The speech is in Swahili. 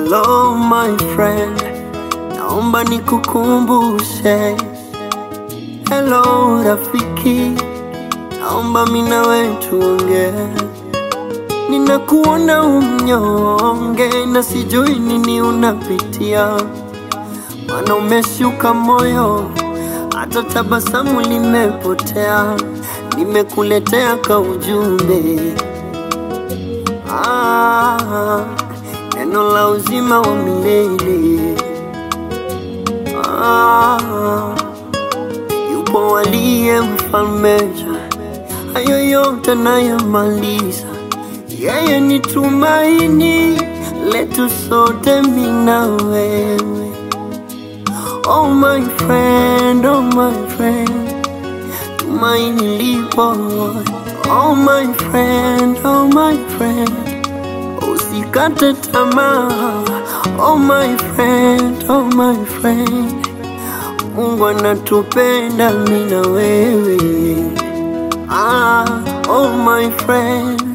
Hello my friend, naomba nikukumbushe. Hello rafiki, naomba mimi na wewe tuongee. Ninakuona umnyonge na sijui nini unapitia, maana umeshuka moyo, hata tabasamu limepotea. Nimekuletea ka ujumbe ah, neno la uzima wa milele ah, yupo waliye mfalmeja, hayo yote nayamaliza. Yeye ni tumaini letu sote, mimi na wewe. Oh my friend, oh my friend, tumaini lipo. Oh my friend, oh my friend, usikate tamaa. Oh my friend, oh my friend, Mungu anatupenda mimi na wewe. Ah, oh my friend